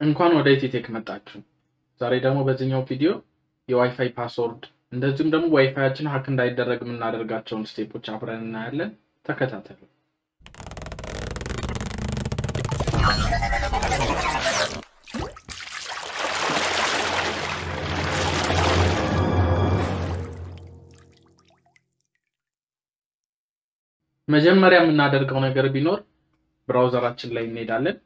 እንኳን ወደ ኢቲቴክ መጣችሁ። ዛሬ ደግሞ በዚህኛው ቪዲዮ የዋይፋይ ፓስወርድ እንደዚሁም ደግሞ ዋይፋያችን ሀክ እንዳይደረግ የምናደርጋቸውን ስቴፖች አብረን እናያለን። ተከታተሉ። መጀመሪያ የምናደርገው ነገር ቢኖር ብራውዘራችን ላይ እንሄዳለን።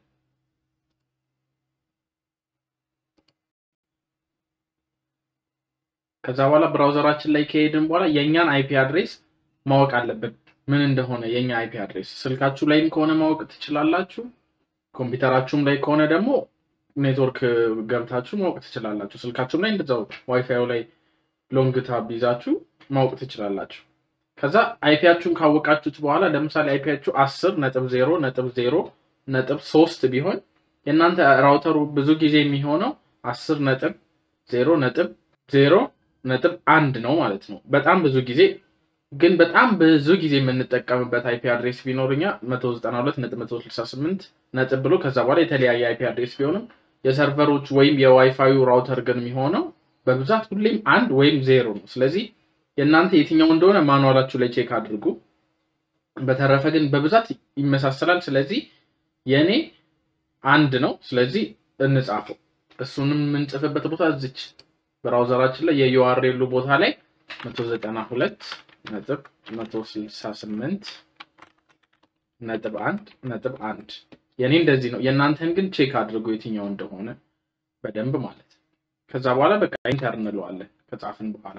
ከዛ በኋላ ብራውዘራችን ላይ ከሄድን በኋላ የእኛን አይፒ አድሬስ ማወቅ አለብን። ምን እንደሆነ የእኛ አይፒ አድሬስ ስልካችሁ ላይም ከሆነ ማወቅ ትችላላችሁ። ኮምፒውተራችሁም ላይ ከሆነ ደግሞ ኔትወርክ ገብታችሁ ማወቅ ትችላላችሁ። ስልካችሁም ላይ እንደዛው ዋይፋዩ ላይ ሎንግ ታብ ይዛችሁ ማወቅ ትችላላችሁ። ከዛ አይፒያችሁን ካወቃችሁት በኋላ ለምሳሌ አይፒያችሁ አስር ነጥብ ዜሮ ነጥብ ዜሮ ነጥብ ሶስት ቢሆን የእናንተ ራውተሩ ብዙ ጊዜ የሚሆነው አስር ነጥብ ዜሮ ነጥብ ዜሮ ነጥብ አንድ ነው ማለት ነው። በጣም ብዙ ጊዜ ግን በጣም ብዙ ጊዜ የምንጠቀምበት አይፒ አድሬስ ቢኖርኛ መቶ ዘጠና ሁለት ነጥብ መቶ ስልሳ ስምንት ነጥብ ብሎ ከዛ በኋላ የተለያየ አይፒ አድሬስ ቢሆንም የሰርቨሮች ወይም የዋይፋዩ ራውተር ግን የሚሆነው በብዛት ሁሌም አንድ ወይም ዜሮ ነው። ስለዚህ የእናንተ የትኛው እንደሆነ ማኑዋላችሁ ላይ ቼክ አድርጉ። በተረፈ ግን በብዛት ይመሳሰላል። ስለዚህ የእኔ አንድ ነው። ስለዚህ እንጻፈው። እሱንም የምንጽፍበት ቦታ እዚች ብራውዘራችን ላይ የዩአርኤሉ ቦታ ላይ 192 ነጥብ 168 ነጥብ አንድ ነጥብ አንድ የኔ እንደዚህ ነው። የእናንተን ግን ቼክ አድርጎ የትኛው እንደሆነ በደንብ ማለት ከዛ በኋላ በቃ ኢንተር እንለዋለን ከጻፍን በኋላ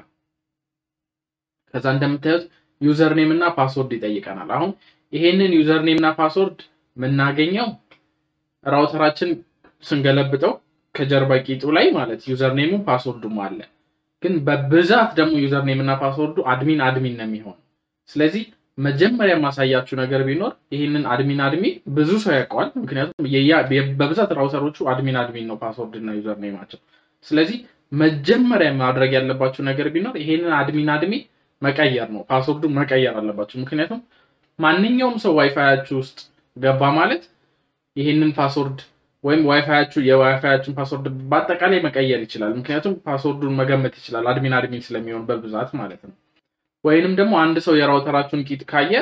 ከዛ እንደምታዩት ዩዘር ኔም እና ፓስወርድ ይጠይቀናል። አሁን ይሄንን ዩዘር ኔም እና ፓስወርድ የምናገኘው ራውተራችን ስንገለብጠው ከጀርባ ቂጡ ላይ ማለት ዩዘር ኔሙ ፓስወርዱም አለ። ግን በብዛት ደግሞ ዩዘር ኔም እና ፓስወርዱ አድሚን አድሚን ነው የሚሆነው። ስለዚህ መጀመሪያ የማሳያችሁ ነገር ቢኖር ይህንን አድሚን አድሚን ብዙ ሰው ያውቀዋል። ምክንያቱም በብዛት ራውተሮቹ አድሚን አድሚን ነው ፓስወርድ እና ዩዘር ኔማቸው። ስለዚህ መጀመሪያ ማድረግ ያለባችሁ ነገር ቢኖር ይሄንን አድሚን አድሚን መቀየር ነው። ፓስወርዱ መቀየር አለባችሁ። ምክንያቱም ማንኛውም ሰው ዋይፋያችሁ ውስጥ ገባ ማለት ይህንን ፓስወርድ ወይም ዋይፋያችሁ የዋይፋያችሁን ፓስወርድ በአጠቃላይ መቀየር ይችላል። ምክንያቱም ፓስወርዱን መገመት ይችላል አድሚን አድሚን ስለሚሆን በብዛት ማለት ነው። ወይንም ደግሞ አንድ ሰው የራውተራችሁን ቂጥ ካየ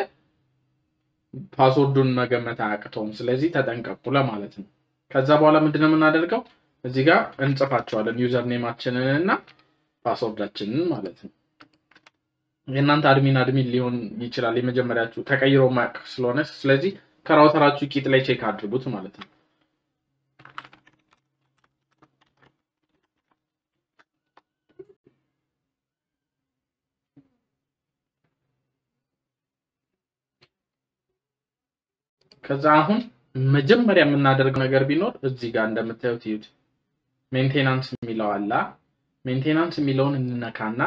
ፓስወርዱን መገመት አያቅተውም። ስለዚህ ተጠንቀቁ ለማለት ነው። ከዛ በኋላ ምንድነው የምናደርገው? እዚህ ጋር እንጽፋቸዋለን ዩዘር ኔማችንን እና ፓስወርዳችንን ማለት ነው። የእናንተ አድሚን አድሚን ሊሆን ይችላል የመጀመሪያችሁ ተቀይሮ ማቅ ስለሆነ፣ ስለዚህ ከራውተራችሁ ቂጥ ላይ ቼክ አድርጉት ማለት ነው። ከዛ አሁን መጀመሪያ የምናደርገው ነገር ቢኖር እዚህ ጋር እንደምታዩት ይዩት ሜንቴናንስ የሚለው አላ ሜንቴናንስ የሚለውን እንነካና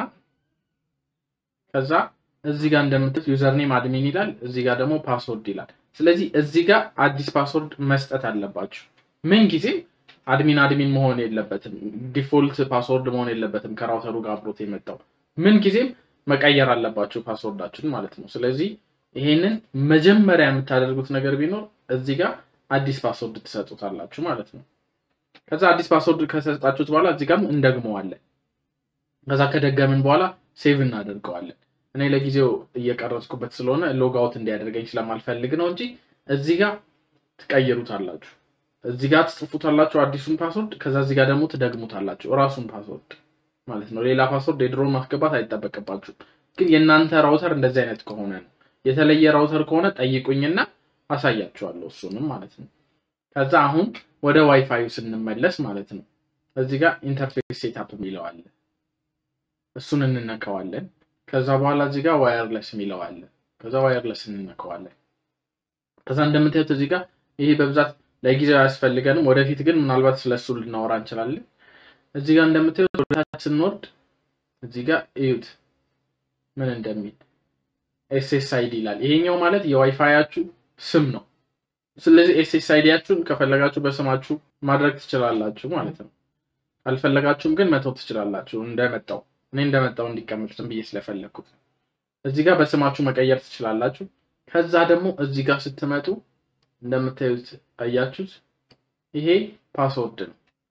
ከዛ እዚህ ጋር እንደምታዩት ዩዘርኔም አድሚን ይላል፣ እዚህ ጋር ደግሞ ፓስወርድ ይላል። ስለዚህ እዚህ ጋር አዲስ ፓስወርድ መስጠት አለባችሁ። ምን ጊዜም አድሚን አድሚን መሆን የለበትም፣ ዲፎልት ፓስወርድ መሆን የለበትም። ከራውተሩ ጋር አብሮት የመጣው ምን ጊዜም መቀየር አለባችሁ ፓስወርዳችሁን ማለት ነው። ስለዚህ ይሄንን መጀመሪያ የምታደርጉት ነገር ቢኖር እዚህ ጋር አዲስ ፓስወርድ ትሰጡታላችሁ ማለት ነው። ከዛ አዲስ ፓስወርድ ከሰጣችሁት በኋላ እዚህ ጋርም እንደግመዋለን። ከዛ ከደገምን በኋላ ሴቭ እናደርገዋለን። እኔ ለጊዜው እየቀረጽኩበት ስለሆነ ሎግ አውት እንዲያደርገኝ ስለማልፈልግ ነው እንጂ እዚህ ጋር ትቀይሩታላችሁ። እዚህ ጋር ትጽፉታላችሁ አዲሱን ፓስወርድ፣ ከዛ እዚህ ጋር ደግሞ ትደግሙታላችሁ እራሱን ፓስወርድ ማለት ነው። ሌላ ፓስወርድ የድሮን ማስገባት አይጠበቅባችሁም። ግን የእናንተ ራውተር እንደዚህ አይነት ከሆነ ነው የተለየ ራውተር ከሆነ ጠይቁኝና አሳያችኋለሁ እሱንም ማለት ነው። ከዛ አሁን ወደ ዋይፋዩ ስንመለስ ማለት ነው እዚህ ጋር ኢንተርፌስ ሴታፕ የሚለው አለ። እሱን እንነካዋለን። ከዛ በኋላ እዚህ ጋር ዋየርለስ የሚለው አለ። ከዛ ዋየርለስ እንነካዋለን። ከዛ እንደምታዩት እዚህ ጋር ይሄ በብዛት ለጊዜው አያስፈልገንም። ወደፊት ግን ምናልባት ስለሱ ልናወራ እንችላለን። እዚህ ጋር እንደምታዩት ወደታች ስንወርድ እዚህ ጋር እዩት ምን እንደሚል ኤስኤስአይዲ ይላል። ይሄኛው ማለት የዋይፋያችሁ ስም ነው። ስለዚህ ኤስኤስአይዲያችሁን ከፈለጋችሁ በስማችሁ ማድረግ ትችላላችሁ ማለት ነው። አልፈለጋችሁም ግን መተው ትችላላችሁ። እንደመጣው እኔ እንደመጣው እንዲቀመጥ ዝም ብዬ ስለፈለግኩት እዚህ ጋር በስማችሁ መቀየር ትችላላችሁ። ከዛ ደግሞ እዚህ ጋር ስትመጡ እንደምታዩት አያችሁት፣ ይሄ ፓስወርድ ነው።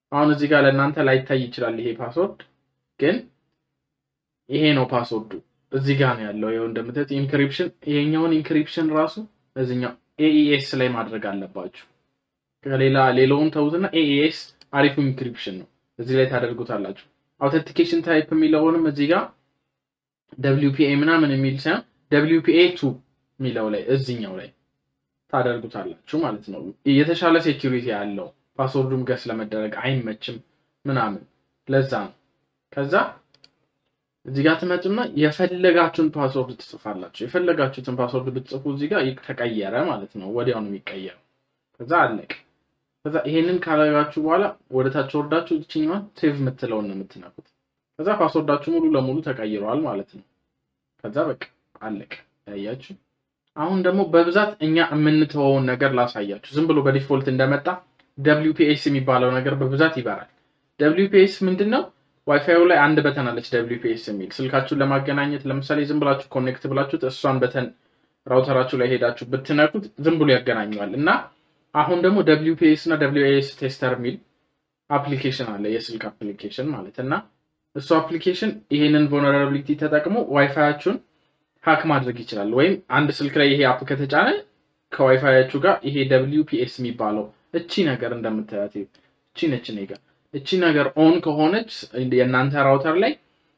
አሁን እዚህ ጋር ለእናንተ ላይታይ ይችላል ይሄ ፓስወርድ፣ ግን ይሄ ነው ፓስወርዱ። እዚህ ጋር ነው ያለው። ይኸው እንደምታዩት ኢንክሪፕሽን፣ ይሄኛውን ኢንክሪፕሽን ራሱ እዚኛው ኤኢኤስ ላይ ማድረግ አለባችሁ። ከሌላ ሌላውን ተውትና ኤኢኤስ አሪፉ ኢንክሪፕሽን ነው። እዚህ ላይ ታደርጉታላችሁ። አውተንቲኬሽን ታይፕ የሚለውንም እዚህ ጋር ደብሊውፒኤ ምናምን የሚል ሳይሆን ደብሊውፒኤ ቱ የሚለው ላይ እዚኛው ላይ ታደርጉታላችሁ ማለት ነው። የተሻለ ሴኪሪቲ ያለው ፓስወርዱም ገስ ለመደረግ አይመችም ምናምን ለዛ ነው። ከዛ እዚህ ጋር ትመጡና የፈለጋችሁን ፓስወርድ ትጽፋላችሁ። የፈለጋችሁትን ፓስወርድ ብትጽፉ እዚህ ጋር ተቀየረ ማለት ነው። ወዲያው ነው የሚቀየረው። ከዛ አለቅ። ከዛ ይሄንን ካረጋችሁ በኋላ ወደ ታች ወርዳችሁ እችኛዋን ሴቭ የምትለውን ነው የምትነኩት። ከዛ ፓስወርዳችሁ ሙሉ ለሙሉ ተቀይረዋል ማለት ነው። ከዛ በቃ አለቅ። ያያችሁ። አሁን ደግሞ በብዛት እኛ የምንተወውን ነገር ላሳያችሁ። ዝም ብሎ በዲፎልት እንደመጣ ደብሊውፒኤስ የሚባለው ነገር በብዛት ይበራል። ደብሊውፒኤስ ምንድን ነው? ዋይፋዩ ላይ አንድ በተን አለች ደብሊውፒኤስ የሚል ስልካችሁን ለማገናኘት ለምሳሌ ዝም ብላችሁ ኮኔክት ብላችሁት እሷን በተን ራውተራችሁ ላይ ሄዳችሁ ብትነኩት ዝም ብሎ ያገናኘዋል እና አሁን ደግሞ ደብሊውፒኤስ እና ደብሊውኤስ ቴስተር የሚል አፕሊኬሽን አለ የስልክ አፕሊኬሽን ማለት እና እሱ አፕሊኬሽን ይሄንን ቮነራቢሊቲ ተጠቅሞ ዋይፋያችሁን ሀክ ማድረግ ይችላል። ወይም አንድ ስልክ ላይ ይሄ አፕ ከተጫነ ከዋይፋያችሁ ጋር ይሄ ደብሊውፒኤስ የሚባለው እቺ ነገር እንደምታያት እቺ ነች እኔ ጋር እቺ ነገር ኦን ከሆነች የእናንተ ራውተር ላይ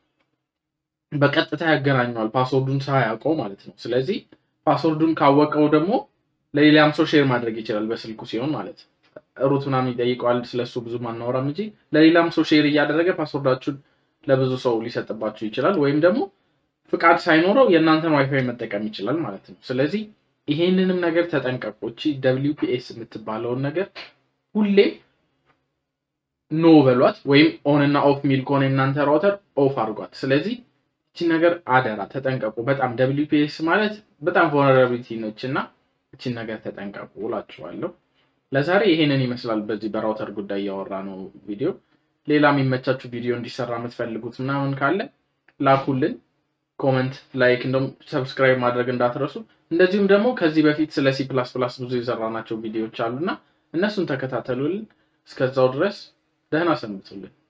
በቀጥታ ያገናኘዋል ፓስወርዱን ሳያውቀው ማለት ነው። ስለዚህ ፓስወርዱን ካወቀው ደግሞ ለሌላም ሰው ሼር ማድረግ ይችላል በስልኩ ሲሆን ማለት ነው። ሩት ምናምን ይጠይቀዋል። ስለሱ ብዙ ማናወራም እንጂ ለሌላም ሰው ሼር እያደረገ ፓስወርዳችሁን ለብዙ ሰው ሊሰጥባችሁ ይችላል። ወይም ደግሞ ፍቃድ ሳይኖረው የእናንተን ዋይፋይ መጠቀም ይችላል ማለት ነው። ስለዚህ ይሄንንም ነገር ተጠንቀቁ። እቺ ደብሊው ፒ ኤስ የምትባለውን ነገር ሁሌም ኖ በሏት፣ ወይም ኦን እና ኦፍ ሚል ከሆነ የእናንተ ራውተር ኦፍ አድርጓት። ስለዚህ እቺ ነገር አደራ ተጠንቀቁ። በጣም ደብሊው ፒ ኤስ ማለት በጣም ቮነራቢሊቲ ነች እና እቺን ነገር ተጠንቀቁ እላችኋለሁ። ለዛሬ ይሄንን ይመስላል። በዚህ በራውተር ጉዳይ እያወራ ነው ቪዲዮ። ሌላ የሚመቻችሁ ቪዲዮ እንዲሰራ የምትፈልጉት ምናምን ካለ ላኩልን። ኮመንት፣ ላይክ እንደውም ሰብስክራይብ ማድረግ እንዳትረሱ። እንደዚሁም ደግሞ ከዚህ በፊት ስለ ሲ ፕላስ ፕላስ ብዙ የሰራናቸው ቪዲዮዎች አሉና እነሱን ተከታተሉልን። እስከዛው ድረስ ደህና ሰንብቱልን።